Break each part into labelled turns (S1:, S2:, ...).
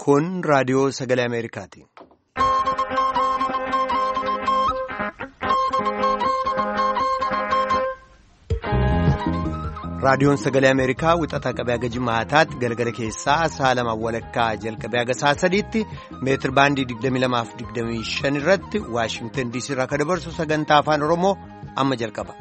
S1: Kun raadiyoo sagalee Ameerikaati. Raadiyoon sagalee Ameerikaa wixataa qabee haga jimaataatti galgala keessaa sa'a lama walakkaa jalqabee haga sa'a sadiitti meetir baandii 22-25 irratti Waashingtan DC irraa kan dabarsu sagantaa afaan Oromoo amma jalqaba.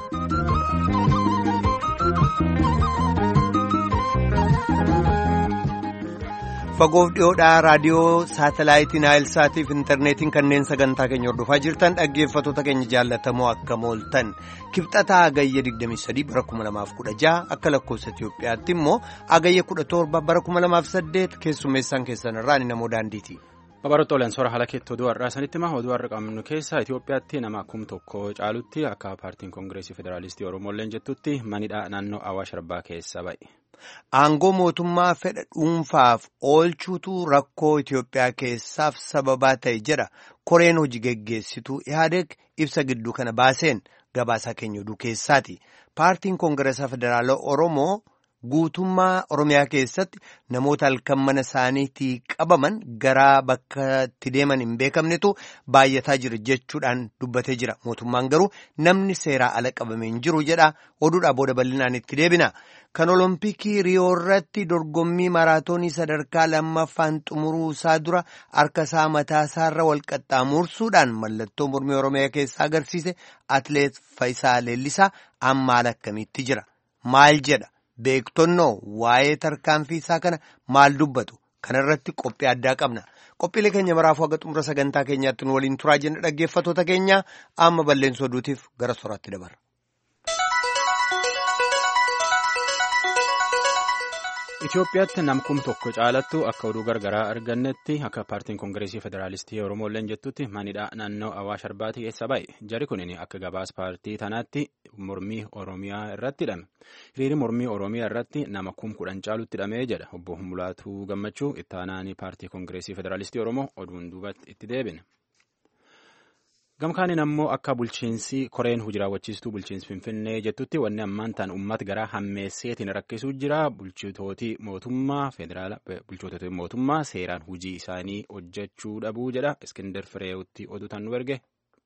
S1: Fagoof dhiyoodhaa raadiyoo saatalaayitii naayilsaatiif intarneetiin kanneen sagantaa keenya hordofaa jirtan dhaggeeffattoota keenya jaallatamoo akka mooltan kibxataa agayya 23 bara 2016 akka lakkoofsa Itiyoophiyaatti immoo agayya 17 bara 2008 keessummeessaan keessan irraa ni namoo daandiiti.
S2: Babaroota olan soora haala keetti oduu har'aa sanitti hima oduu har'a qabnu keessa Itiyoophiyaatti nama kum tokko caalutti akka paartiin koongireesii federaalistii Oromooleen jettutti manidhaa naannoo Awaash Arbaa keessa ba'e.
S1: Aangoo mootummaa fedha dhuunfaaf oolchuutu rakkoo Itiyoophiyaa keessaaf sababaa ta'e jedha koreen hojii geggeessituu Ihaadeeg ibsa gidduu kana baaseen gabaasaa keenya oduu keessaati. Paartiin koongireesaa federaalaa Oromoo guutummaa Oromiyaa keessatti namoota halkan mana isaaniitii qabaman gara bakka itti deeman hin beekamnetu baay'ataa jira jechuudhaan dubbatee jira. Mootummaan garuu namni seeraa ala qabamee hin jiru jedha. Oduudhaa booda bal'inaan itti deebina. Kan Olompikii Riyoo irratti dorgommii maraatoonii sadarkaa lammaffaan xumuruu isaa dura harka isaa mataa isaarra wal qaxxaamursuudhaan mallattoo mormii Oromiyaa keessaa agarsiise Atileet Fayisaa Leellisaa amma haala akkamiitti jira? Maal jedha? Beektonnoo waa'ee tarkaanfii isaa kana maal dubbatu? Kana irratti qophii addaa qabna. Qophiilee keenya maraafuu haga xumura sagantaa keenyaatti nu waliin turaa jenna dhaggeeffattoota keenya amma balleensoo oduutiif gara soraatti dabarra.
S2: Itoophiyaatti namkum tokko caalattu akka oduu gargaraa argannetti akka paartiin koongireesii federaalistii Oromooleen jettutti manidhaa naannoo Awaash Arbaatii keessa ba'e. Jari kunin akka gabaas paartii tanaatti mormii Oromiyaa irratti hidhame. Hiriirri mormii Oromiyaa irratti nama kum kudhan caalutti hidhamee jedha. Obbo Mulaatuu Gammachuu ittaanaanii paartii koongireesii federaalistii Oromoo oduun duubatti itti deebine. Gamkaanin ammoo akka bulchiinsi koreen hojii raawwachiistuu bulchiinsi Finfinnee jettutti wanni ammaan ta'an uummata garaa hammeesseetiin rakkisuu jira. Bulchitooti mootummaa federaala bulchitooti mootummaa seeraan hojii isaanii hojjechuu dhabuu jedha. Iskindar Fireewutti oduutaan nu erge.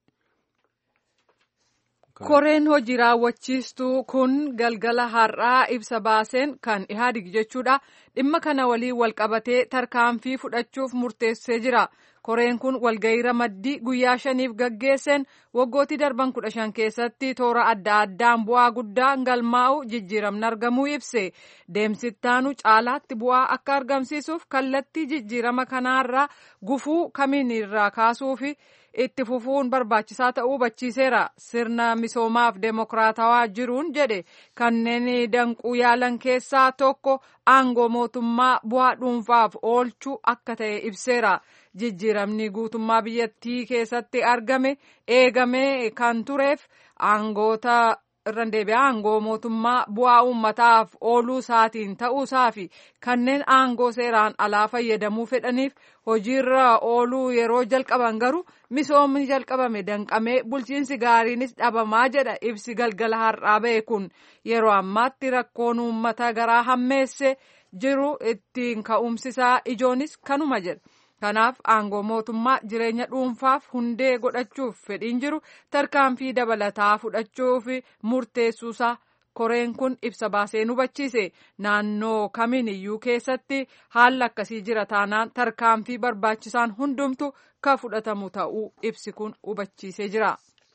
S3: Koreen hojii raawwachiistuu kun galgala har'aa ibsa baaseen kan ihaadig jechuudha. Dhimma kana waliin walqabatee tarkaanfii fudhachuuf murteessee jira. Koreen kun walgahii ramaddii guyyaa shaniif gaggeesseen waggootii darban kudha shan keessatti toora adda addaan bu'aa guddaa galmaa'u jijjiiramni argamuu ibse. Deemsittaanu caalaatti bu'aa akka argamsiisuuf kallattii jijjiirama kanaarraa gufuu kamiin irraa kaasuufi itti fufuun barbaachisaa ta'uu hubachiiseera. Sirna misoomaaf deemokiraatawaa jiruun jedhe kanneen danquu yaalan keessaa tokko aangoo mootummaa bu'aa dhuunfaaf oolchuu akka ta'e ibseera. Jijjiiramni guutummaa biyyattii keessatti argame eegame kan tureef aangoota irra deebi'aa aangoo mootummaa bu'aa uummataaf ooluu isaatiin ta'uusaa fi kanneen aangoo seeraan alaa fayyadamuu fedhaniif hojiirra ooluu yeroo jalqaban garuu misoomni jalqabame danqamee bulchiinsi gaariinis dhabamaa jedha ibsi galgala har'aa ba'e kun yeroo ammaatti rakkoon uummata garaa hammeesse jiru ittiin ka'umsisaa ijoonis kanuma jedha. Kanaaf aangoo mootummaa jireenya dhuunfaaf hundee godhachuuf fedhiin jiru tarkaanfii dabalataa fudhachuuf murteessuusaa koreen kun ibsa baasee hubachiise naannoo kamiin iyyuu keessatti haalli akkasii jira taanaan tarkaanfii barbaachisaan hundumtu kan fudhatamu ta'uu ibsi kun hubachiisee jira.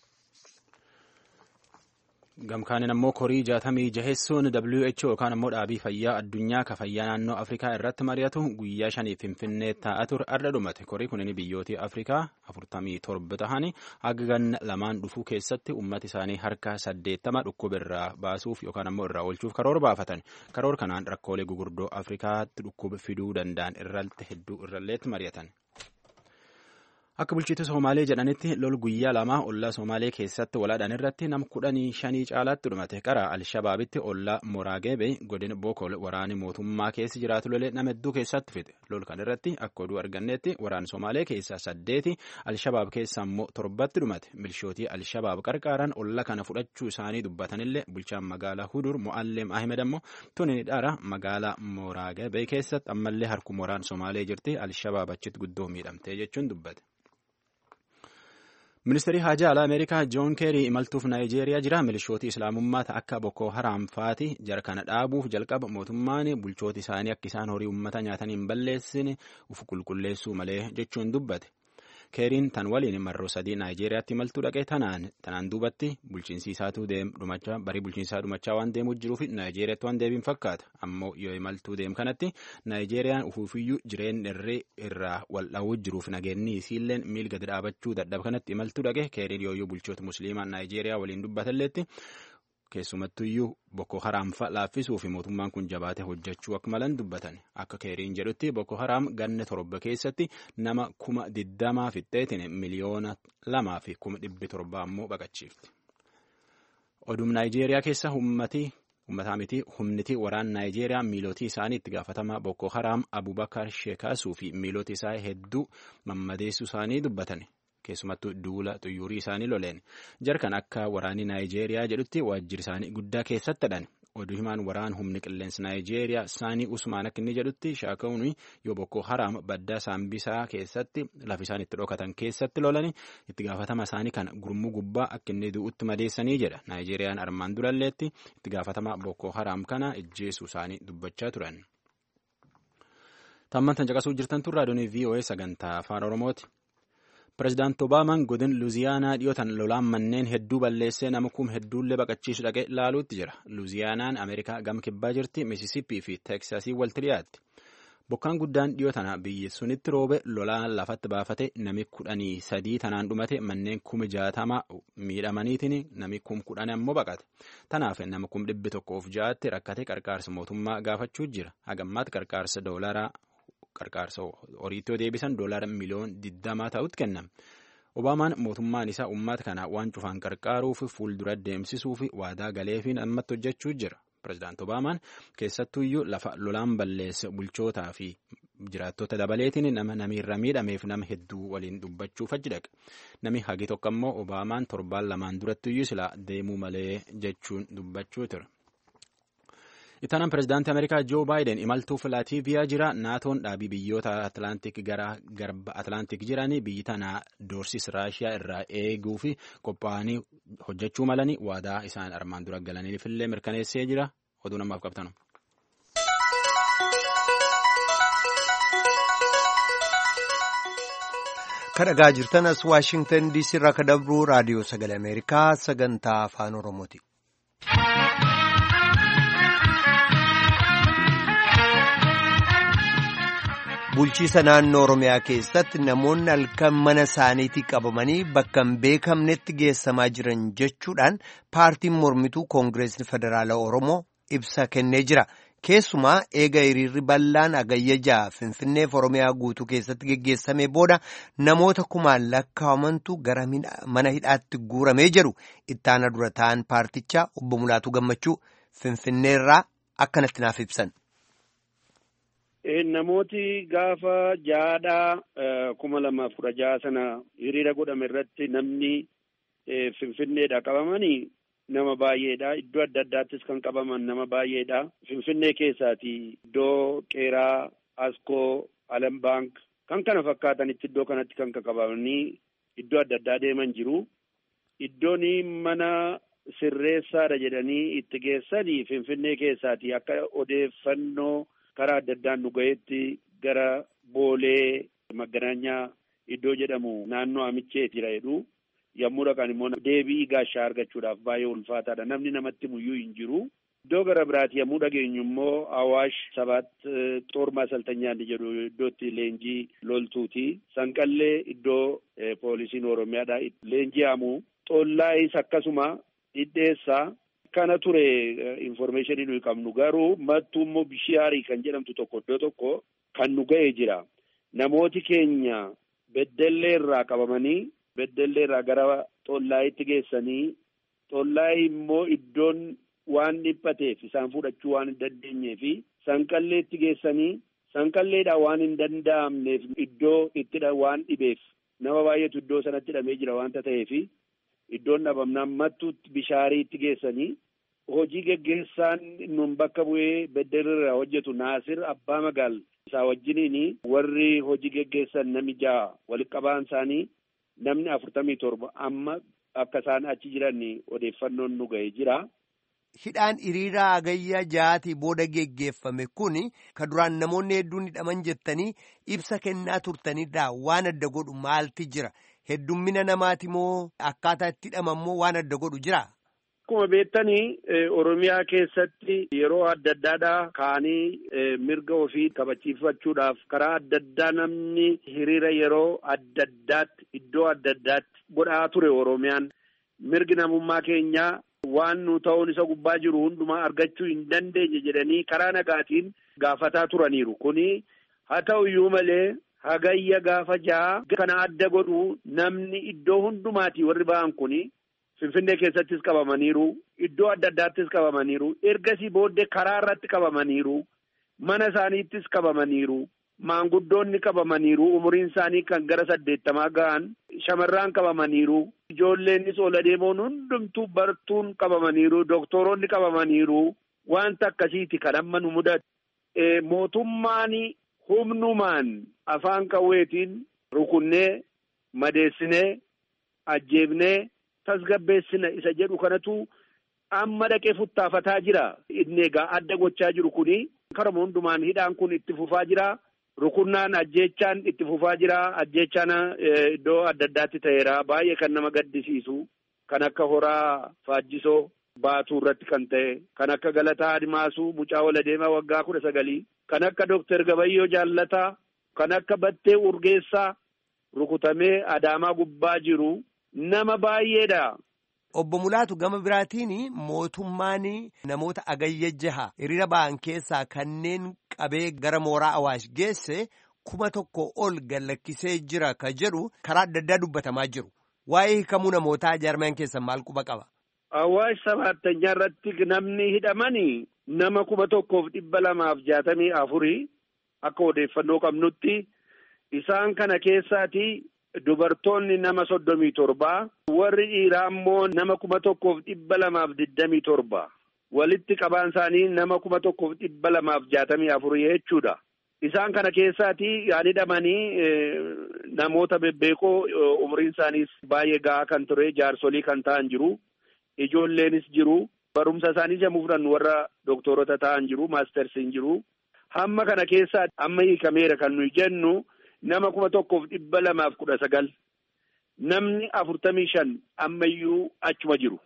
S2: Gamkaanin ammoo korii jaatamii jaheessuun WHO yookaan ammoo dhaabii fayyaa addunyaa ka fayyaa naannoo Afrikaa irratti mari'atu guyyaa shaniif Finfinnee taa'aa ture arra dhumate. Korii kunin biyyooti Afrikaa afurtamii torba tahanii haga ganna lamaan dhufuu keessatti uummata isaanii harka saddeettama dhukkuba irraa baasuuf yookaan ammoo irraa oolchuuf karoora baafatan. Karoora kanaan rakkoolee gugurdoo Afrikaatti dhukkuba fiduu danda'an irratti hedduu irralleetti mari'atan. Akka bulchiinsa Somaalee jedhanitti lol guyyaa lama ollaa Somaalee keessatti walaadhaan irratti nam kudhanii shanii caalaatti dhumate qara Alshabaabitti ollaa Moraageebe godina Bokol waraani mootummaa keessa jiraatu lolee nama hedduu keessatti fixe. Lol kan irratti akka oduu argannetti waraan Somaalee keessaa saddeeti Alshabaab keessaa immoo torbatti dhumate. Milishootii Alshabaab qarqaaran olla kana fudhachuu isaanii dubbatanillee bulchaan magaalaa Hudur Mo'alleem Ahmed ammoo tuni dhara magaalaa Moraageebe keessatti ammallee harku waraan Somaalee jirti Alshabaab achitti guddoo miidhamte jechuun dubbate. Ministeerri Haajaa Alaa Ameerikaa Joon Keerii imaltuuf Naayijeeriyaa jira. Milishooti Islaamummaa akka Boko Haram faati jara kana dhaabuuf jalqaba mootummaan bulchooti isaanii akka isaan horii uummata nyaatanii hin balleessine uf qulqulleessuu malee jechuun dubbate. Keeriin tan waliin marroo sadii Naayijeeriyaatti imaltuu dhaqee tanaan tanaan duubatti bulchiinsi isaatu dhumachaa barii bulchiinsaa dhumachaa waan deemuuf jiruuf Naayijeeriyaatti waan deebiin fakkaata. Ammoo yoo imaltuu deem kanatti Naayijeeriyaan ufuufiyyuu jireenya irree irraa wal dhawuu jiruuf nageenyi isiilleen miil gadi dhaabachuu dadhaba kanatti imaltuu dhaqe Keeriin yooyyuu bulchoota musliimaa Naayijeeriyaa waliin dubbatalleetti keessumattuyyuu Boko Haram fa'a laaffisuu fi mootummaan kun jabaatee hojjechuu akka malan dubbatan akka keeriin jedhutti Boko Haram ganna torba keessatti nama kuma digdamaa fixxeetiin miliyoona lamaa fi kuma dhibbi torbaa ammoo baqachiifti. Oduun Naayijeeriyaa keessa uummatii uummataa miti humniti waraan Naayijeeriyaa miilootii isaanii itti gaafatamaa Boko Haram Abubakar Sheekaasuu fi miilootii isaa hedduu mammadeessuu isaanii dubbatan. keessumattuu duula xuyyuurii isaanii loleen jarkan akka waraanii naayijeeriyaa jedhutti waajjirri isaanii guddaa keessatti dhan oduu himaan waraan humni qilleensa naayijeeriyaa saanii usmaan akka inni jedhutti shaaka'uun yoo bokkoo haraam baddaa saambisaa keessatti lafa isaan itti dhokatan keessatti lolanii itti gaafatama isaanii kan gurmuu gubbaa akka inni du'utti madeessanii jedha naayijeeriyaan armaan duralleetti itti gaafatama bokkoo haraam kana ijjeessuu isaanii dubbachaa turan. Tamman tan caqasuu jirtan tun raadiyoon VOA sagantaa afaan Oromooti. Pireezidaanti Obaamaan godin Luuziyaanaa dhiyootan lolaan manneen hedduu balleessee nama kum hedduullee baqachiisu dhaqee ilaaluutti jira. Luuziyaanaan Ameerikaa gama kibbaa jirti, Misisippii fi Teeksaasii walitti dhiyaatti. Bokkaan guddaan dhiyoo tana biyyi sunitti roobe lolaan lafatti baafate nami kudhanii sadii tanaan dhumate manneen kuma jaatama miidhamaniitiin nami kum kudhan ammoo baqate. Tanaaf nama kum dhibbi tokkoof ja'aatti rakkate qarqaarsa mootummaa gaafachuu jira. Hagammaatti qarqaarsa doolaraa qarqaarsa horiitti yoo deebisan doolaara miliyoon digdamaa ta'utti kennama. Obaamaan mootummaan isaa uummata kana waan cufaan qarqaaruuf fuuldura deemsisuuf waadaa galeefiin ammatti hojjechuu jira. Pireezidaanti Obaamaan keessattuyyuu lafa lolaan balleessa bulchootaa fi jiraattota dabaleetiin nama namiirra miidhameef nama hedduu waliin dubbachuuf achi dhaqa. Nami hagi tokko immoo Obaamaan torbaan lamaan durattiyyuu silaa deemuu malee jechuun dubbachuu ture. Ittaanaan pireezidaantii Ameerikaa Joo Baayiden imaltuu Laatiiviyaa jira. Naatoon dhaabii biyyoota Atlaantik gara garba Atlaantik jiranii biyyi tana doorsis Raashiyaa irraa eeguu fi qophaa'anii hojjechuu malanii waadaa isaan armaan dura galaniifillee mirkaneessee jira. Oduu namaaf qabtanu.
S1: Kadhagaa jirtan as Waashingtan DC irraa ka dabruu raadiyoo sagalee Ameerikaa sagantaa afaan Oromooti. Bulchiisa naannoo Oromiyaa keessatti namoonni halkan mana isaaniitii qabamanii bakka hin beekamnetti geessamaa jiran jechuudhaan paartiin mormituu Koongireesni Federaalaa Oromoo ibsa kennee jira. Keessumaa eega hiriirri bal'aan agayya ja'a Finfinneef Oromiyaa guutuu keessatti geggeessamee booda namoota kumaan lakkaa'amantu gara mana hidhaatti guuramee jedhu ittaana dura ta'an paartichaa obbo Mulaatu Gammachuu Finfinneerraa akkanatti naaf ibsan.
S4: Namooti gaafa jaadhaa kuma lamaaf kudha jaha sana hiriira godhame irratti namni Finfinneedha qabamanii nama baay'eedha. Iddoo adda addaattis kan qabaman nama baay'eedha. Finfinnee keessaati iddoo Qeeraa, Askoo, Alam Baank kan kana fakkaatanitti iddoo kanatti kan qabamanii iddoo adda addaa deeman jiru. Iddoon mana sirreessaadha jedhanii itti geessanii Finfinnee keessaati akka odeeffannoo. karaa adda addaan nu ga'etti gara boolee maganaanyaa iddoo jedhamu naannoo amicheetira jedhu yommuu dhaqan immoo deebii gaashaa argachuudhaaf baay'ee ulfaataadha namni namatti muyyuu hin jiru. Iddoo gara biraati yommuu dhageenyu immoo Awaash sabaat xoormaa saltanyaanni jedhu iddootti leenjii loltuuti. Sanqallee iddoo poolisiin Oromiyaadha leenjii hamu. Xollaayis akkasuma dhidheessaa. Kana ture information nuyi qabnu garuu mattuu immoo bishiyaarii kan jedhamtu tokko iddoo tokko kan nu ga'ee jira. Namooti keenya beddellee irraa qabamanii beddellee irraa gara xollaayitti geessanii xollaayi immoo iddoon waan dhiphateef isaan fudhachuu waan hin dandeenyee fi sanqalleetti geessanii sanqalleedhaan waan hin danda'amneef iddoo ittidha waan dhibeef nama baay'eetu iddoo sanatti hidhamee jira waanta ta'eef iddoon dhabamnaan mattuutti bishaariitti geessanii hojii geggeessaan nun bakka bu'ee beddelirraa hojjetu Naasir Abbaa Magaal isaa wajjiniin warri hojii geggeessan nami ja'a walitti qabaan isaanii namni afurtamii torba amma akka isaan achi jiran odeeffannoon nu ga'ee jira.
S1: Hidhaan hiriiraa hagayya ja'aatii booda geggeeffame kun ka duraan namoonni hedduun hidhaman jettanii ibsa kennaa turtanirraa waan adda godhu maalti jira? Heddummina namaati moo akkaataa itti hidhaman moo waan adda godhu jira?
S4: Akkuma beektanii Oromiyaa keessatti yeroo adda addaadhaa ka'anii mirga ofii kabachiifachuudhaaf karaa adda addaa namni hiriira yeroo adda addaatti iddoo adda addaatti godhaa ture Oromiyaan. Mirgi namummaa keenyaa waan nu ta'uun isa gubbaa jiru hundumaa argachuu hin dandeenye jedhanii karaa nagaatiin gaafataa turaniiru. Kuni haa ta'u iyyuu malee hagayya gaafa ja'a kana adda godhu namni iddoo hundumaatii warri ba'an kuni. Finfinnee keessattis qabamaniiru. Iddoo adda addaattis qabamaniiru. Ergasii booddee karaa irratti qabamaniiru. Mana isaaniittis qabamaniiru. Maanguddoonni qabamaniiru. Umuriin isaanii kan gara saddeettamaa ga'an. Shamarraan qabamaniiru. Ijoolleennis ol adeemoon hundumtuu bartuun qabamaniiru. Doktoroonni qabamaniiru. Wanta akkasiiti kan amma nu mudatu. Mootummaan humnumaan afaan qawweetiin rukunnee madeessinee ajjeefnee. tasgabbeessina isa jedhu kanatu amma dhaqee futtaafataa jira. Inni egaa adda gochaa jiru kuni karuma hundumaan hidhaan kun itti fufaa jira. Rukunnaan ajjeechaan itti fufaa jira. Ajjeechaan iddoo adda addaatti ta'eera. Baay'ee kan nama gaddisiisu. Kan akka horaa faajjisoo baatuu irratti kan ta'e. Kan akka Galataa Adimaasuu mucaa waladeemaa waggaa kudha sagalii. Kan akka Dookter Gabayyoo Jaallataa. Kan akka Battee Urgeessaa rukutamee Adaamaa gubbaa jiru. Nama baay'eedha.
S1: Obbo Mulaatu gama biraatiin mootummaan namoota agayya jaha hiriira ba'an keessaa kanneen qabee gara mooraa Awaash geesse kuma tokko ol gallakkisee jira ka jedhu karaa adda addaa dubbatamaa jiru. Waa'ee hiikamuu namootaa jaarmaan keessan maal quba qaba?
S4: Awaash sabaattanyaa irratti namni hidhamani nama kuma tokkoof dhibba lamaaf jaatamii afurii akka odeeffannoo qabnutti isaan kana keessaati. Dubartoonni nama soddomii torba warri dhiiraa immoo nama kuma tokkoof dhibba lamaaf digdamii torba walitti qabaan isaanii nama kuma tokkoof dhibba lamaaf jaatamii afurii jechuudha. Isaan kana keessaati yaan hidhamanii namoota bebbeekoo umriin isaaniis baay'ee gahaa kan ture jaarsolii kan ta'an jiru. Ijoolleenis jiru. Barumsa isaanii yommuu fudhannu warra dooktorota ta'an jiru. Maastersiin jiru. Hamma kana keessaa amma hiikameera kan nuyi jennu. Nama kuma tokkoof dhibba lamaaf kudha sagal namni afurtamii shan ammayyuu achuma jiru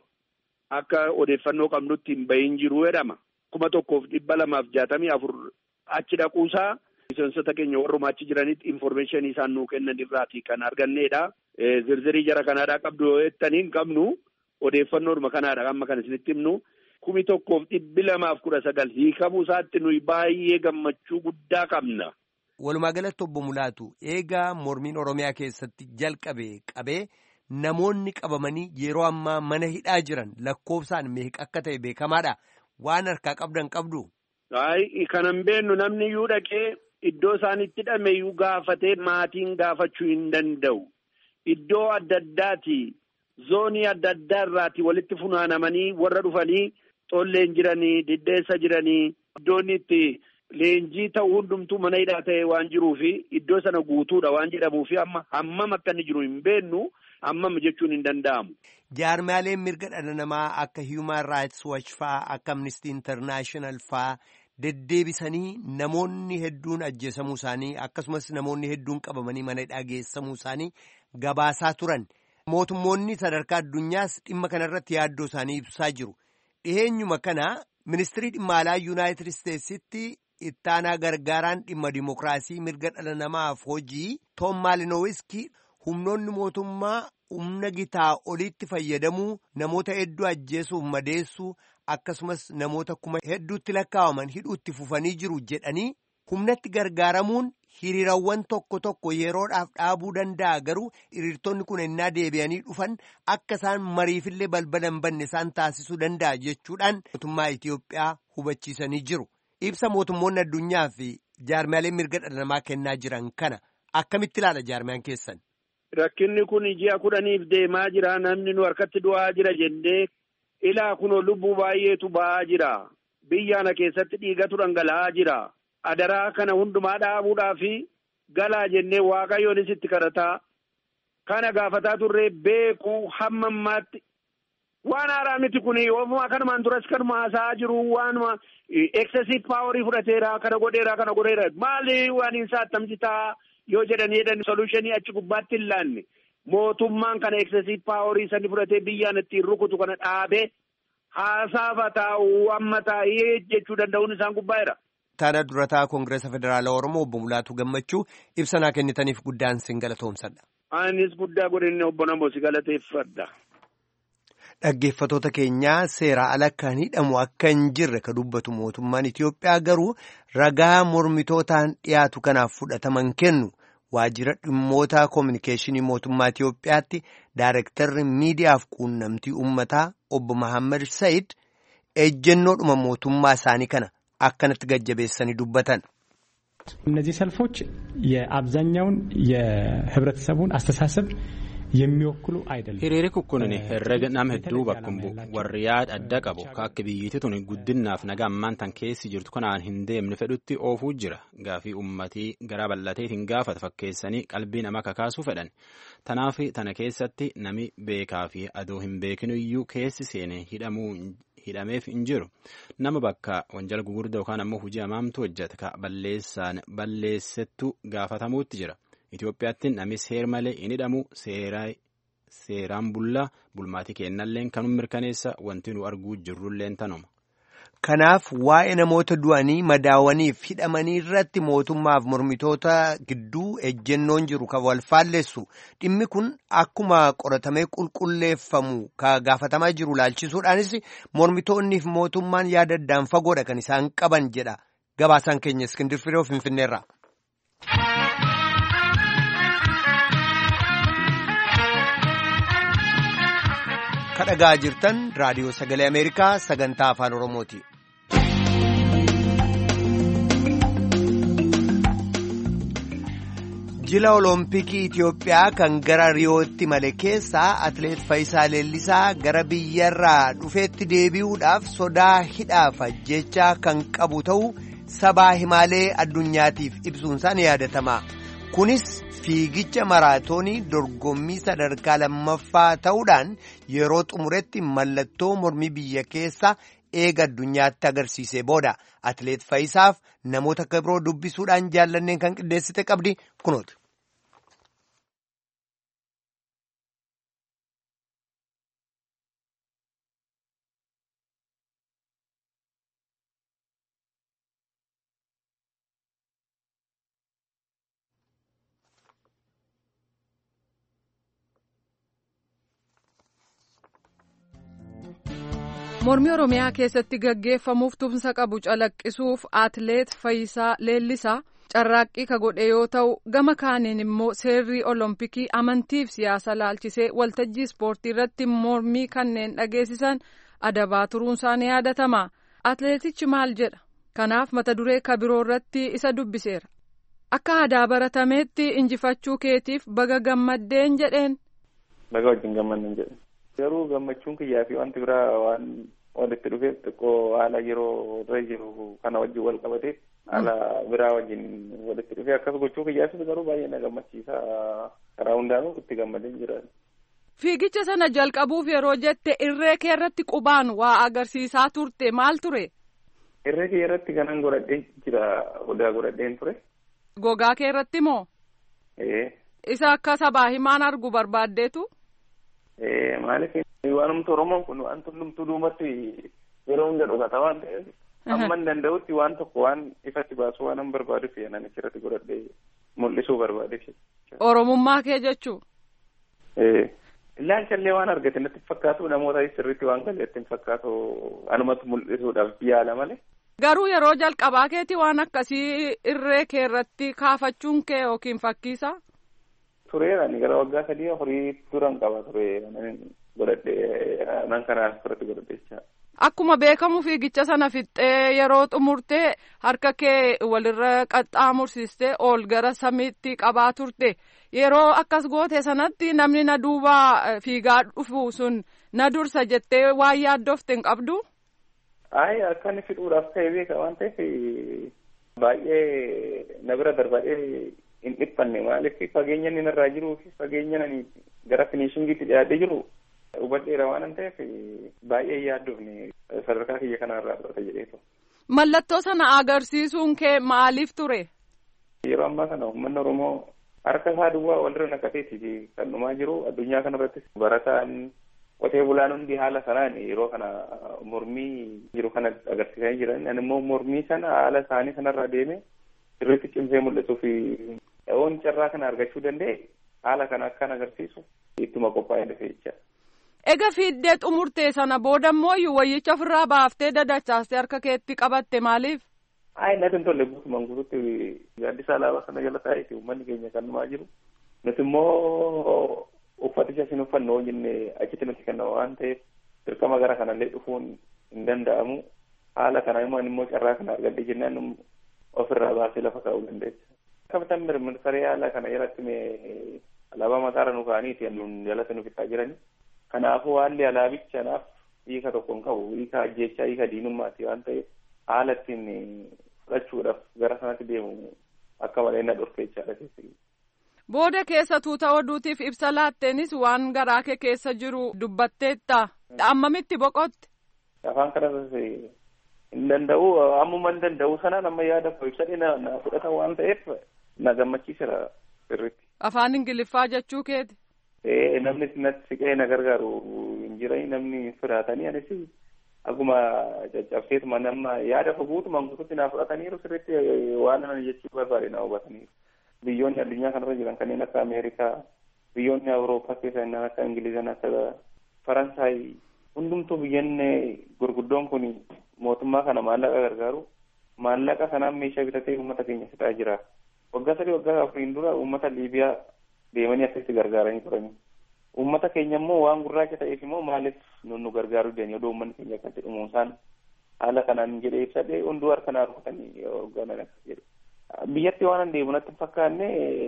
S4: akka odeeffannoo qabnutti hin bahin jiru jedhama. Kuma tokkoof dhibba lamaaf jaatamii afur achi dhaquusaa miseensota keenya warrumaa achi jiranitti informeeshinii isaan nuu kennan irraati kan arganneedha. Zirzirii jara kanaadhaa qabdu yoo jettanii hin qabnu odeeffannoodhuma kanaadha amma kan isinitti himnu. Kumi tokkoof dhibbi lamaaf kudha sagal hiikamuu isaatti nuyi baay'ee gammachuu guddaa qabna.
S1: Walumaa galatti obbo Mulaatu eegaa mormiin Oromiyaa keessatti jalqabe qabee namoonni qabamanii yeroo ammaa mana hidhaa jiran lakkoofsaan meeqa akka ta'e beekamaadha. Waan harkaa qabdan qabdu.
S4: Ayi kanan beennu namni iyyuu dhaqee iddoo isaan itti hidhame iyyuu gaafatee maatiin gaafachuu hin danda'u. Iddoo adda addaati zoonii adda addaa irraati walitti funaanamanii warra dhufanii xolleen jiranii diddeessa jiranii iddoon itti. Leenjii ta'uu hundumtuu mana hidhaa ta'e waan jiruufi iddoo sana guutuudha waan jedhamuufi amma hammam akka inni jiru hin beennu hammam jechuun hin danda'amu.
S1: Jaarmaaleen mirga dhala namaa akka Human Rights Watch faa akka Amnesty International faa deddeebisanii namoonni hedduun ajjeesamuu isaanii akkasumas namoonni hedduun qabamanii mana hidhaa geessamuu isaanii gabaasaa turan. Mootummoonni sadarkaa addunyaas dhimma kanarratti yaaddoo isaanii ibsaa jiru. Dhiheenyuma kana ministirii dhimma alaa Yuunaayitid Isteetsitti ittaanaa gargaaraan dhimma dimokiraasii mirga dhala namaaf hojii Toom Maalinowiski humnoonni mootummaa humna gitaa oliitti fayyadamuu namoota hedduu ajjeesuuf madeessuu akkasumas namoota kuma hedduutti lakkaa'aman hidhuutti fufanii jiru jedhanii humnatti gargaaramuun hiriirawwan tokko tokko yeroodhaaf dhaabuu danda'a garuu hiriirtonni kun ennaa deebi'anii dhufan akka isaan mariifillee balbala hin banne isaan taasisuu danda'a jechuudhaan mootummaa Itoophiyaa hubachiisanii jiru. Ibsa mootummoonni addunyaa fi jaarmiyaaleen mirga dhala namaa kennaa jiran kana akkamitti ilaala jaarmiyaan keessan?
S4: Rakkinni kun ji'a kudhaniif deemaa jira namni nu harkatti du'aa jira jennee ilaa kunoo lubbuu baay'eetu ba'aa jira. Biyya kana keessatti dhiigatu dhangala'aa jira. Adaraa kana hundumaa dhaabuudhaa fi galaa jennee waaqayyoonis itti kadhataa. Kana gaafataa turree beekuu hamma ammaatti waan haaraa miti kun oofuma kanumaan duras kanuma haasa'aa jiru waanuma excessive paaworii fudhateera kana godheera kana godheera maali waan isaa attamti ta'a yoo jedhanii jedhan solutionii achi gubbaatti hin laanne mootummaan kana excessive paaworii sani fudhatee biyyaan ittiin rukutu kana dhaabee haasaaf taa'u amma taa'ee jechuu danda'uun isaan gubbaa'eera.
S1: Taana durataa Koongireesa Federaalaa Oromoo obbo Mulaatu Gammachuu ibsanaa kennitaniif guddaan sin galatoomsadha.
S4: Anis guddaa godhinne obbo Namoo si galateeffadha.
S1: Dhaggeeffatoota keenyaa seera ala kan hidhamu akka hin jirre ka dubbatu mootummaan Itoophiyaa garuu ragaa mormitootaan dhiyaatu kanaaf fudhataman kennu waajjira dhimmoota koominikeeshinii mootummaa Itoophiyaatti daarektarri miidiyaaf quunnamtii uummataa obbo Mahammad Said ejjennoodhuma mootummaa isaanii kana akkanatti gajjabeessanii dubbatan.
S5: እነዚህ ሰልፎች የአብዛኛውን የህብረተሰቡን አስተሳሰብ የሚወክሉ አይደለም።
S2: hiriirri kun herrega nama hedduu bakka bu'u warri yaada adda qabu ka akka biyyittii tun guddinnaaf nagaa ammaan tan keessi jirtu kanaan hin deemne fedhutti oofuu jira gaafii ummatii garaa bal'ateetiin gaafata fakkeessanii qalbii nama kakaasuu fedhan tanaaf tana keessatti nami beekaa fi adoo hin beekinu iyyuu keessi seene hidhamuu hidhameef hin jiru nama bakka wanjala gugurdaa yookaan ammoo hojii hamaamtu hojjeta ka balleessaan balleessettu gaafatamuutti jira. Itoophiyaatti namni seer malee hin hidhamu seeraan bullaa bulmaatii kennalleen kanuma mirkaneessa wanti nu arguu jirrulleen tanuma.
S1: Kanaaf waa'ee namoota du'anii madaawaniif hidhamanii irratti mootummaaf mormitoota gidduu ejjennoon jiru kan wal faalleessu dhimmi kun akkuma qoratamee qulqulleeffamu ka gaafatamaa jiru laalchisuudhaanis mormitoonniif mootummaan yaada addaan fagoodha kan isaan qaban jedha gabaasaan keenya Iskindir Firoo Finfinneerra. kadhagaa jirtan raadiyoo sagalee ameerikaa sagantaa afaan oromooti. jila olompikii Itoophiyaa kan gara riyootti male keessaa atileet Fayisaa Leellisaa gara biyyarraa dhufeetti deebi'uudhaaf sodaa hidhaaf ajjechaa kan qabu ta'uu sabaa himaalee addunyaatiif ibsuunsaan yaadatama. kunis fiigicha maraatoonii dorgommii sadarkaa lammaffaa ta'uudhaan yeroo xumuretti mallattoo mormii biyya keessa eega addunyaatti agarsiisee booda atileet Fayisaaf namoota akka biroo dubbisuudhaan jaallanneen kan qindeessite qabdi kunooti.
S3: mormii oromiyaa keessatti gaggeeffamuuf tumsa qabu calaqqisuuf atileet Fayisaa Leellisaa carraaqqii ka godhe yoo ta'u gama kaaniin immoo seerri olompikii amantiif siyaasa laalchisee waltajjii ispoortii irratti mormii kanneen dhageessisan adabaa turuunsaa ni yaadatama atileetichi maal jedha kanaaf mata duree kabiroo irratti isa dubbiseera akka aadaa baratameetti injifachuu keetiif baga gammaddeen jedheen.
S6: baga wajjin gammadden jedhe. garuu gammachuun kiyyaa fi wanti biraa waan walitti dhufeef xiqqoo haala yeroo irra jiru kana wajjin wal qabateef haala biraa wajjin walitti dhufee akkas gochuu kiyyaafis garuu baay'ee na gammachiisa karaa hundaanuu itti gammadeen jira.
S3: Fiigicha sana jalqabuuf yeroo jette irree kee irratti qubaan waa agarsiisaa turte maal ture?
S6: Irree kee irratti kanan godhadheen jira odaa godhadheen ture.
S3: Gogaa kee irratti moo? Isa akka sabaa himaan argu barbaaddeetu?
S6: Maaliif waanumti Oromoon kun waan hundumtuu duumatti yeroo hunda dhugata waan ta'eef hamman danda'utti waan tokko waan ifatti baasuu waan hin barbaaduuf nan achirratti godhadhee mul'isuu barbaadeef.
S3: Oromummaa kee jechuu?
S6: Ilaalchallee waan argate natti fakkaatu namoota sirriitti waan galeetti hin fakkaatu anumatti mul'isuudhaaf yaala malee
S3: Garuu yeroo jalqabaa keetii waan akkasii irree kee irratti kaafachuun kee yookiin fakkiisa.
S6: Tureera ani gara waggaa sadii horii turan qaba ture godhadhee nan kanaan irratti godhadhecha.
S3: Akkuma beekamu fiigicha sana fixxee yeroo xumurtee harka kee walirra qaxxaamursistee ol gara samiitti qabaa turte yeroo akkas goote sanatti namni na duuba fiigaa dhufu sun na dursa jettee waan yaaddofte hin qabdu.
S6: Ayi akka inni fixuudhaaf ta'e beeka waan ta'eef baay'ee na bira darbadhee hin dhiphanne maaliif fageenya inni narraa jiruu fi fageenya ani gara finishingiitti dhiyaatee jiru hubadheera waan ta'eef baay'ee yaaddofne sadarkaa kiyya kanarraa fudhata jedheetu.
S3: Mallattoo sana agarsiisuun kee maaliif ture?
S6: Yeroo ammaa kana uummanni Oromoo harka isaa duwwaa walirra naqateeti kan dhumaa jiru addunyaa kanarrattis barataan qotee bulaan hundi haala sanaan yeroo kana mormii jiru kana agarsiisanii jiran ani immoo mormii sana haala isaanii sanarra deeme sirriitti cimsee mul'atuu fi oon carraa kana argachuu danda'e haala kana akkan agarsiisu ittuma qophaa'ee dhufe jecha.
S3: Ega fiiddee xumurtee sana booda immoo wayyicha ofirraa baaftee dadachaastee harka keetti qabatte maaliif?
S6: Ayi natti hin tolle guutumaan guututti gaaddisa alaabaa sana jala taa'eeti uummanni keenya kan dhumaa jiru. Nuti immoo uffaticha isin uffannu hoo jenne achitti nuti kenna waan ta'eef dirqama gara kanallee dhufuun hin danda'amu. Haala kana immoo immoo carraa kana argadhee jennaan ofirraa baasee lafa kaa'uu dandeessa. Kapitaan mirmirsarii haala kana jalatti mee alaabaa mataarra nu kaa'aniiti nuun jalatti nu fixaa jirani. Kanaafuu haalli alaabicha naaf hiika tokko hin qabu. Hiika ajjeechaa hiika diinummaati waan ta'eef haala ittiin fudhachuudhaaf gara sanatti deemu akka malee na dhorke jechaadha keessatti.
S3: Booda keessa tuuta oduutiif ibsa laatteenis waan garaa kee keessa jiru dubbatteetta. Ammamitti boqotte?
S6: Afaan kanas hin danda'u ammuma hin danda'u sanaan amma yaada koo ibsadhe na fudhatan waan ta'eef na gammachiiseera sirriitti.
S3: Afaan Ingiliffaa jechuu keeti?
S6: Ee namni natti siqee na gargaaru hin jirani namni firaatanii anis akkuma caccabseetuma nama yaada koo guutumaan guututti naa fudhataniiru sirriitti waan ani jechuu barbaade na hubataniiru. Biyyoonni addunyaa kanarra jiran kanneen akka Ameerikaa, biyyoonni Awurooppaa keessa kanneen akka Ingilizan akka Faransaay hundumtuu biyyoonni gurguddoon kun mootummaa kana maallaqa gargaaru maallaqa sanaan meeshaa bitatee uummata keenya fixaa jira. Waggaa sadii waggaa afuriin dura uummata Liibiyaa deemanii akkasitti gargaaranii turani. Uummata keenya immoo waan gurraacha ta'eef immoo maaliif nun nu gargaaruu dandeenye odoo uummanni keenya akkatti dhumuusaan haala kanaan jedhee ibsadhee hunduu harka naa rukutanii hoogganan akkas jedhe. Biyyatti waan an deemu natti fakkaanne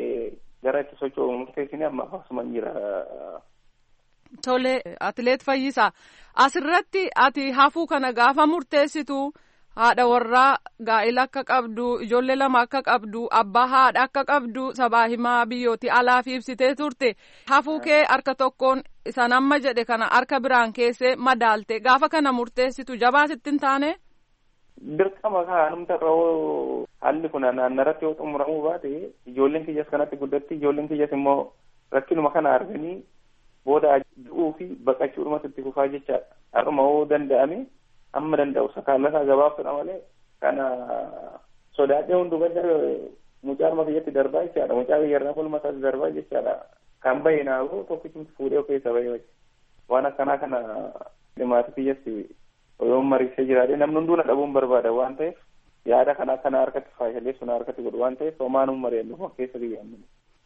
S6: gara itti socho'u murteessine amma akkasuma jira.
S3: Tole atileet Fayyisaa asirratti ati hafuu kana gaafa murteessitu haadha warraa gaa'ila akka qabdu ijoollee lama akka qabdu abbaa haadha akka qabdu sabaa himaa biyyootii alaaf ibsitee turte hafuu kee harka tokkoon isan amma jedhe kana harka biraan keessee madaalte gaafa kana murteessitu jabaa sitti hin taane.
S6: Dirqama kaanumta irra haalli kun naannarratti yoo xumuramuu baate ijoolleen kiyyas kanatti guddatti ijoolleen kiyyas immoo rakkinuma kana arganii booda du'uu fi baqachuudhumatti itti fufaa jechaadha. Har'uma yoo danda'ame amma danda'u sakaallasaa gabaabsudha malee kana sodaadhee hundubadda mucaa kiyyatti darbaa jechaadha. Mucaa kiyyarraa kolmataatti darbaa jechaadha. Kan bahe naafu tokkichi fuudhee of keessa bahee waan akkanaa kana dhimmaati kiyyatti yoo mariisee jiraate namni hunduu na dhabuun barbaada waan ta'eef yaada kana kana harkatti faayishalee sun harkatti godhu waan ta'eef homaan mari'annu keessa biyyaannu.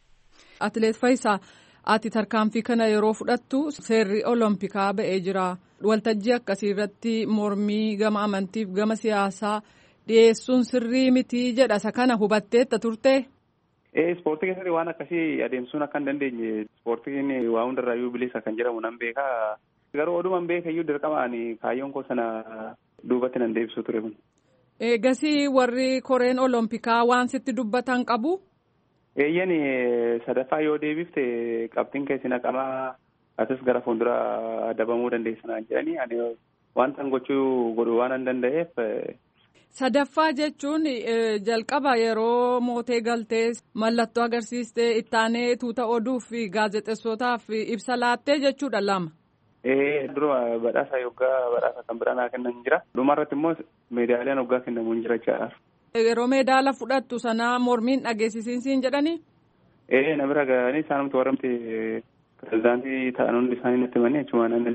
S3: Atileet Faayisaa ati tarkaanfii kana yeroo fudhattu seerri olompikaa ba'ee jira. Waltajjii akkasii irratti mormii gama amantiif gama siyaasaa dhiyeessuun sirrii mitii jedha isa kana hubatteetta turte.
S6: Ispoortii keessatti waan akkasii adeemsuun akka hin dandeenye ispoortiin waa hundarraayyuu bilisa kan jedhamu nan beekaa. Garuu odumaan beekayyuu dirqamaan kaayyoon koo sana duubatti nan deebisuu ture kun.
S3: Eegasii warri koreen olompikaa waan sitti dubbatan qabu.
S6: Eeyyan sadaffaa yoo deebifte qabxiin keessi naqamaa asis gara fuulduraa dabamuu dandeessanaan jedhanii ani wanta gochuu godhu waan an danda'eef.
S3: Sadaffaa jechuun jalqaba yeroo mootee galtee mallattoo agarsiistee ittaanee tuuta oduuf gaazexeessootaaf ibsa laattee jechuudha lama.
S6: Ee dura badhaasa yoggaa badhaasa kan biraa naa kennan jira. Dhumarratti immoo meedaaliyaan yoggaa kennamu hin jira jechaadha.
S3: Yeroo meedaala fudhattu sana mormiin dhageessisiinsiin jedhanii.
S6: Ee na bira ga'anii isaanumti warramti pirezidaantii ta'an hundi isaanii natti himanii achumaan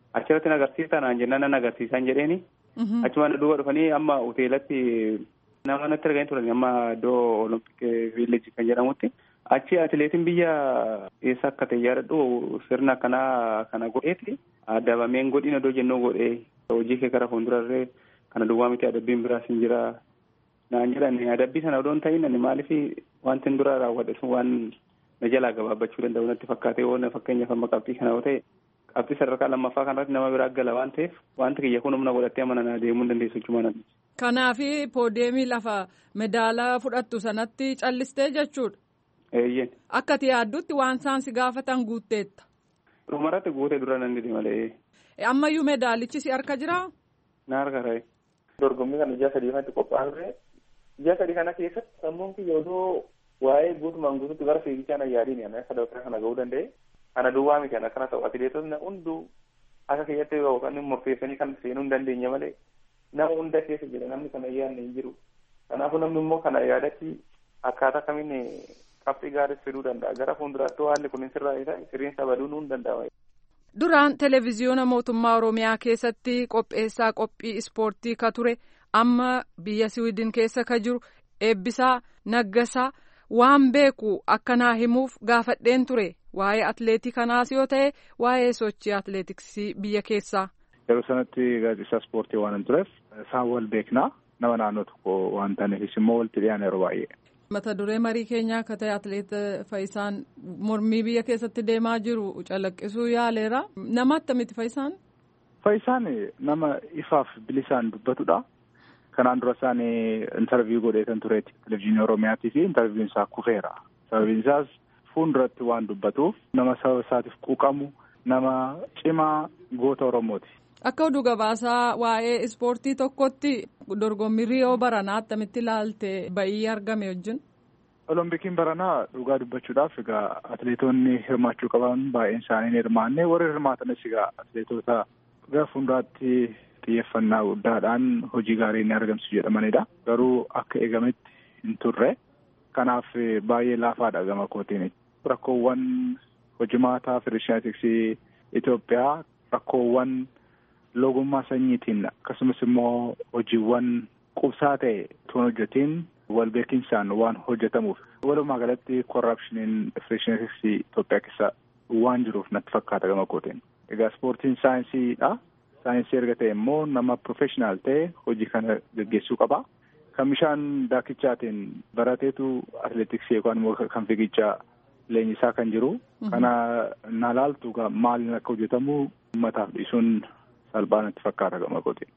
S6: achirratti agarsiisa naan jennaan nan agarsiisan jedheeni. Achuma duuba dhufanii amma hoteelatti nama natti arganii turan amma iddoo olompik viileejii kan jedhamutti. Achi atileetiin biyya eessa akka ta'e yaadadhu sirna akkanaa kana godheeti. Adabameen godhin iddoo jennuu godhee hojii kee gara fuuldurarree kana duwwaa miti adabbiin biraas hin jira. Naan jedhan adabbii sana odoo hin ta'in ani maaliif wanti dura raawwadhe sun waan na jalaa gabaabbachuu danda'u natti fakkaatee yoo fakkeenyaaf amma qabxii kana yoo ta'e qabxii sadarkaa lammaffaa kanarratti nama biraa gala waan ta'eef wanti kiyya kun humna godhattee amana deemuu hin dandeessu jechuudha.
S3: Kanaafi poodeemii lafa medaalaa fudhattu sanatti callistee jechuudha.
S6: Eeyyeen.
S3: Akka ati yaaddutti waan isaan si gaafatan guutteetta.
S6: Dhumarratti guutee dura nan didi malee.
S3: Ammayyuu medaalichi si harka jiraa?
S6: Na harka ta'e. Dorgommii kana ji'a sadii kanatti qophaa'e ji'a sadii kana keessatti sammuun kiyya odoo waa'ee guutumaan guututti gara fiigichaa na yaadiin ana sadarkaa kana ga'uu danda'e. Kana duwwaa miti ana kana ta'u atileetonni hunduu akka kiyyatti yookaan murteessanii kan seenuu hin dandeenye malee nama hunda keessa jira namni kana yaadne hin jiru. Kanaafuu namni immoo kana yaadatti akkaataa kamiin qabxii gaariis fiduu danda'a. Gara fuulduraatti haalli kun sirraa isaa sirriinsa baduu nuun danda'a.
S3: Duraan televezyiyoona mootummaa Oromiyaa keessatti qopheessaa qophii ispoortii ka ture amma biyya Siwiidin keessa ka jiru eebbisaa naggasaa waan beeku akkanaa himuuf gaafadheen ture waa'ee atleetii kanaas yoo ta'e waa'ee sochii atleetiksii biyya keessaa.
S7: Yeroo sanatti gaazexeessaa ispoortii waan hin tureef isaan wal beeknaa nama naannoo tokko waan ta'aniifis immoo walitti dhiyaana yeroo baay'ee.
S3: mata duree marii keenyaa akka ta'e atleet Faayisaan mormii biyya keessatti deemaa jiru calaqqisuu yaaleera. Nama akkamitti Faayisaan?
S7: Faayisaan nama ifaaf bilisaan dubbatudha. Kanaan dura isaan intarviiyuu godhee kan tureeti televizyiinii Oromiyaatii fi intarviiyuun isaa kufeera. Sababiin isaas fuulduratti waan dubbatuuf nama sababa isaatiif quuqamu nama cimaa goota Oromooti.
S3: Akka oduu gabaasaa waa'ee ispoortii tokkotti dorgommii Riyoo Baranaa attamitti ilaalte ba'ii argame wajjin.
S7: Olompikiin Baranaa dhugaa dubbachuudhaaf egaa atileetonni hirmaachuu qaban baay'een isaanii hirmaanne warri hirmaatanis egaa atileetota gara fuulduraatti xiyyeeffannaa guddaadhaan hojii gaarii ni argamsiisu jedhamanidha. Garuu akka eegametti hin turre kanaaf baay'ee laafaadha gama kootiin. Rakkoowwan hojimaataa federeeshinaatiksii Itoophiyaa rakkoowwan logummaa sanyiitiin akkasumas immoo hojiiwwan qubsaa ta'e tuun hojjetiin wal beekinsaan waan hojjetamuuf walumaa galatti korrapshiniin federeeshinaatiksii Itoophiyaa keessa waan jiruuf natti fakkaata gama kootiin. Egaa ispoortiin saayinsiidha. Saayinsii erga ta'e immoo nama profeshinaal ta'e hojii kana gaggeessuu qaba. Kan bishaan daakichaatiin barateetu atileetiksii yookaan immoo kan fiigichaa leenjisaa kan jiru. Kana na laaltu maaliin akka hojjetamu uummataaf dhiisuun salphaa natti fakkaata gama kootiin.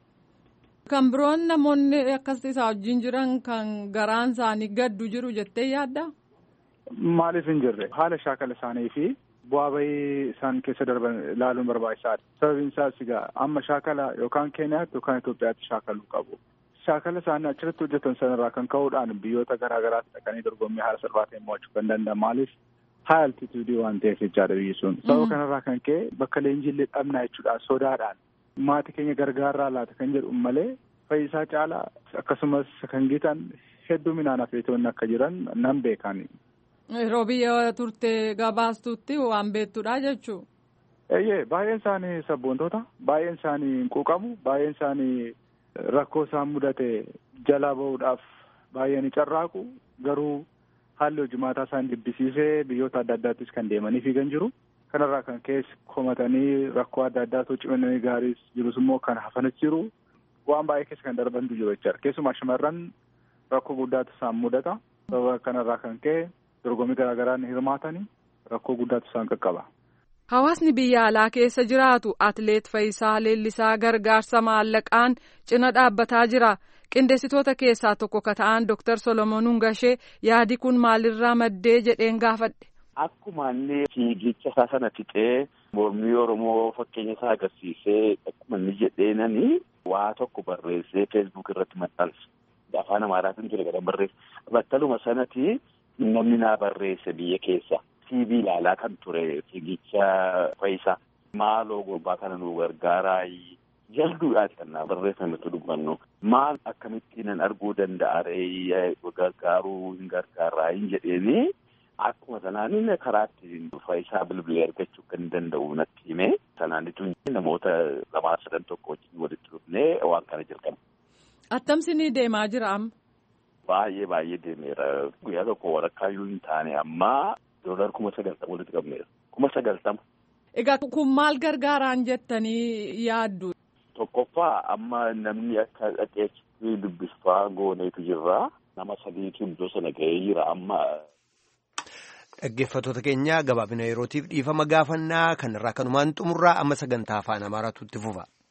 S3: Kan biroon namoonni akkas isaa wajjin jiran kan garaan isaanii gaddu jiru jettee yaadda?
S7: Maaliif hin jirre haala shaakala isaanii fi bu'aa bahii isaan keessa darban ilaaluun barbaachisaadha. Sababiin isaas egaa amma shaakala yookaan Keeniyaatti yookaan Itoophiyaatti shaakaluu qabu. Shaakala isaanii achirratti hojjetan sanarraa kan ka'uudhaan biyyoota garaa garaatti dhaqanii dorgommii haala salphaa ta'een mo'achuu kan danda'an maaliif haala altituudii waan ta'eef jechaadha biyyi sun. Sababa kanarraa kan ka'e bakka leenjiillee dhabnaa jechuudhaan sodaadhaan maatii keenya gargaarraa laata kan jedhu malee fayyisaa caalaa akkasumas kan gitan hedduminaan atileetonni akka jiran nan beekan.
S3: Yeroo biyya turte gabaastutti waan beektudha jechuun.
S7: Eeyyee baay'een isaanii sabboontoota baay'een isaanii hin quuqamu baay'een isaanii rakkoo isaan mudate jalaa bahuudhaaf baay'ee ni carraaqu garuu haalli hojimaataa isaan jibbisiisee biyyoota adda addaattis kan deemanii fiigan jiru. Kanarraa kan keessa komatanii rakkoo adda addaatu cimanii gaariis jirus immoo kan hafanis jiru. Waan baay'ee keessa kan darbantu jiru jechaadha. Keessumaa shamarran rakkoo guddaatu isaan mudata. Sababa kanarraa kan ka'e dorgommii garaa garaa ni hirmaatanii rakkoo guddaatu isaan qaqqaba.
S3: Hawaasni biyya alaa keessa jiraatu Atileet Fayisaa Leellisaa gargaarsa maallaqaan cina dhaabbataa jira. Qindeessitoota keessaa tokko ka ta'an Dr. Solomoon Hungashee yaadi kun maalirraa maddee jedheen gaafadhe.
S8: Akkuma inni fiigicha isaa sana fixee mormii Oromoo fakkeenya isaa agarsiisee akkuma inni jedheenani waa tokko barreessee feesbuuk irratti maxxanse. Afaan Amaaraatiin ture gara barreesse. Battaluma sanatti namni naa barreesse biyya keessa. TV ilaalaa kan ture fiigicha Fayisaa. Maaloo gurbaa kana nu gargaaraa jalduudhaati kan naa barreeffametu dubbannu. Maal akkamittiin nan arguu danda'a ree gargaaruu hin gargaaraa hin jedheeni. akkuma sanaan karaa ittiin faayisaa bilbilee argachuu kan danda'u natti hime sanaanitu namoota lamaa sadan tokko wajjin walitti dhufnee waan kana jalqabne.
S3: Attamsinii deemaa jira amma.
S8: Baay'ee baay'ee deemeera guyyaa tokko walakkaayyuu hin taane amma doolar kuma sagaltama walitti qabneera kuma sagaltama.
S3: Egaa kun maal gargaaraan jettanii yaaddu?
S8: Tokkoffaa amma namni akka dhaqeetti dubbifaa gooneetu jirra. Nama sadiitu iddoo sana ga'ee jira amma.
S1: Dhaggeeffattoota keenya gabaabina yerootiif dhiifama gaafannaa kanarraa kanumaan xumurraa amma sagantaa afaan amaaraatu itti fufa.